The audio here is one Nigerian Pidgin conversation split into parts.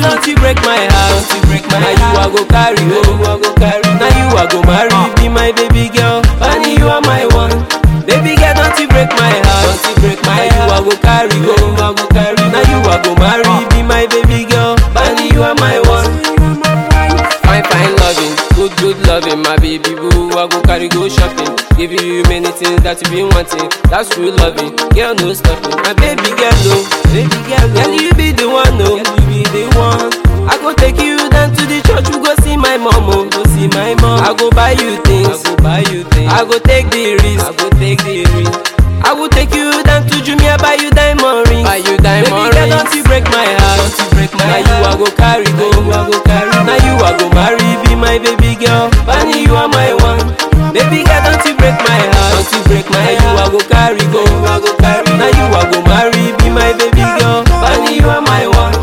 girl don't you break my heart, you break my heart. Now you I go carry, oh, I go carry. Now you I go marry, be my baby girl. Bunny, you are my one. Baby girl, don't you break my heart, don't you break my heart. Now you I go carry, oh, I go carry. Now you I go marry, be my baby girl. Bunny, you are my one. Fine, fine loving, good, good loving, my baby boo. I go carry, go shopping. Give you many things that you been wanting. That's true loving, girl, no stopping. My baby girl, no, baby girl, no. girl, you be the one, no, girl, you be the one. I go take you down to the church, we go see my mom, oh, go see my mom. I go buy you things, I go buy you things. I go take the risk, I go take the risk. I will take you down to Jumia, buy you diamond rings. Buy you diamond Baby girl, don't you break my heart, don't you break my heart. Now you I go carry, go, I go carry. Now you I go marry, be my baby girl. Bunny, you are my one. Baby girl, don't you break my heart, don't you break my heart. Now you I go carry, go, I go carry. Now you I go marry, be my baby girl. Bunny, you are my one.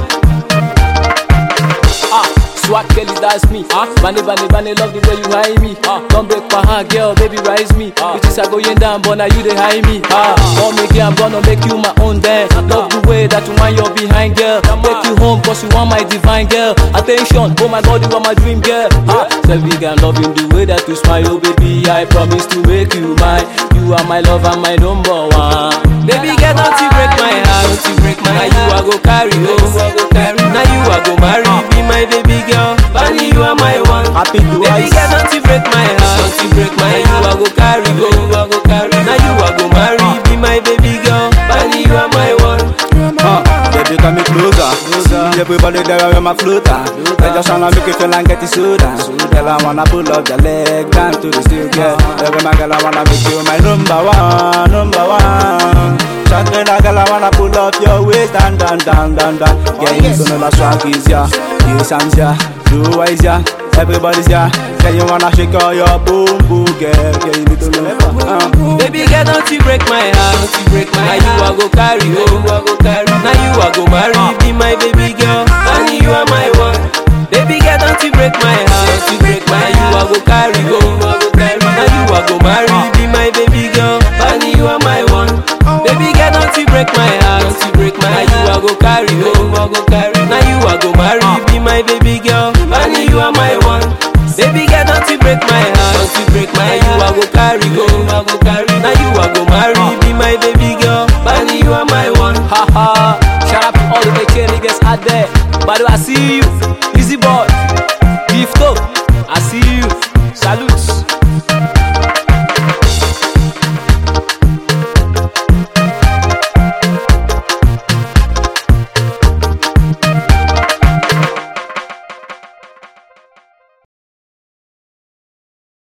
Ah, swag Kelly, that's me. Ah, bunny, bunny, bunny, love the way you high me. Ah, don't break my heart, girl, baby, rise me. Ah, bitches are going down, but now you they high me. Ah, come make it, I'm gonna make you my own dance. Love the way that you want your behind, girl. Take you home, cause you want my divine girl. Attention, oh my god, you are my dream girl. Ah, Selvi I'm loving the way that you smile, oh baby. I promise to make you mine. You are my love and my number one. Baby girl, don't you break my heart, don't you break my heart. Now you I go carry, oh, I go carry. Now you I go marry, be my baby girl. Bunny, you are my one. Happy to Baby us. girl, don't you break my heart, don't you break my heart. Now you I go carry, oh, I go carry. Now you I go marry, be my baby girl. Bunny, you are my one. Uh, baby, come me closer. See everybody there around my floater. I just wanna make you feel like get it soda. Girl, I wanna pull up your leg down to the steel, girl. Every man, girl, I wanna make you my number one, number one. Shotgun, girl, I wanna pull up your waist down, down, down, down, down. Yeah, you know the swag is ya, yes, I'm ya, do wise ya. Everybody's ya. Girl, you wanna shake all your boom, boom, girl. Girl, you need to know. Uh. Baby girl, don't you break my heart, don't you break my heart. Now you I go carry, oh, I go carry. Now you I go marry, be my baby girl. Bunny, you are my one. Baby girl, don't you break my heart, don't you break my heart. Now you I go carry, oh, I go carry. Now you I go marry, be my baby girl. Bunny, you are my one. Baby girl, don't you break my heart, don't you break my heart. Now you I go carry, oh, I go carry. Now you I go marry, be my baby girl. Bunny, you are my one. Baby girl, don't you break my heart, don't you break my heart. Now you I go carry, oh, I go carry. Now you I go marry, be my baby girl. Bunny, you are my one. Haha, shout out to all the AK niggas out there. But I see you, Easy Boy, Gift up, I see you. Salute.